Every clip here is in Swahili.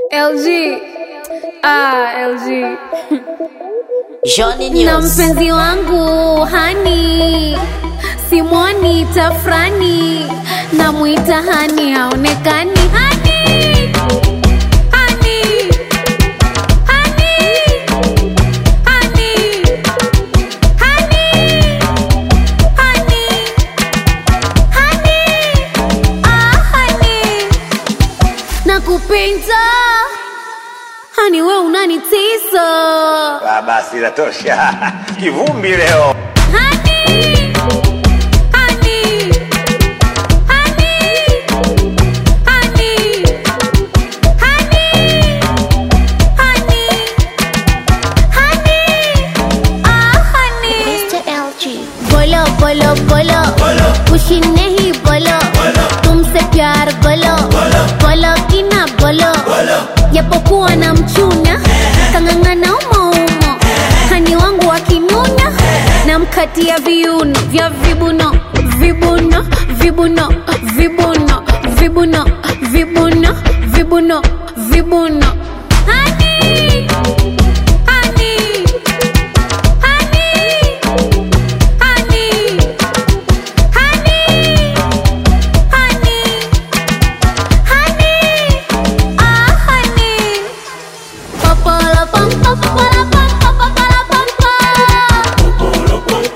LG. Ah, LG. Johnny Na News. mpenzi wangu hani simwoni tafrani namwita hani haonekani hani hani hani hani hani hani hani ah hani nakupenda hani we unanitisa Ah, basi inatosha. Kivumbi leo. Honey, honey, honey, honey, honey, honey, honey, ah honey. Mr. LG. बोलो बोलो बोलो खुशी नहीं बोलो तुमसे प्यार बोलो बोलो कि ना बोलो japokuwa na mchuna kang'ang'ana umoumo hani wangu wakinunya na mkatia viuno vya vibuno vibuno vibuno vibuno vibuno vibuno vibuno vibuno Honey, honey, honey, honey, honey, honey, honey, ah honey. Papala pam pam papala pam pam papala pam pam.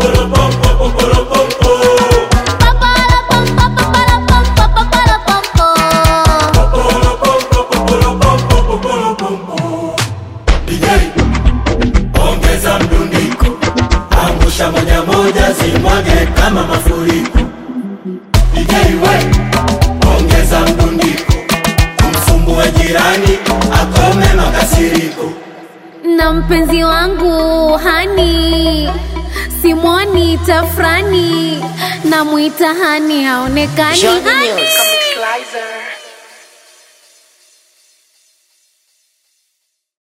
Papala pam pam papala pam pam papala pam pam. DJ, ongeza mdundiko, angusha moja moja, zimwage kama mafuriko. DJ we, ongeza mdundiko, umsumbue jirani, akome makasiriko. na mpenzi wangu hani simwoni tafrani namwita hani haonekani Johnny hani News.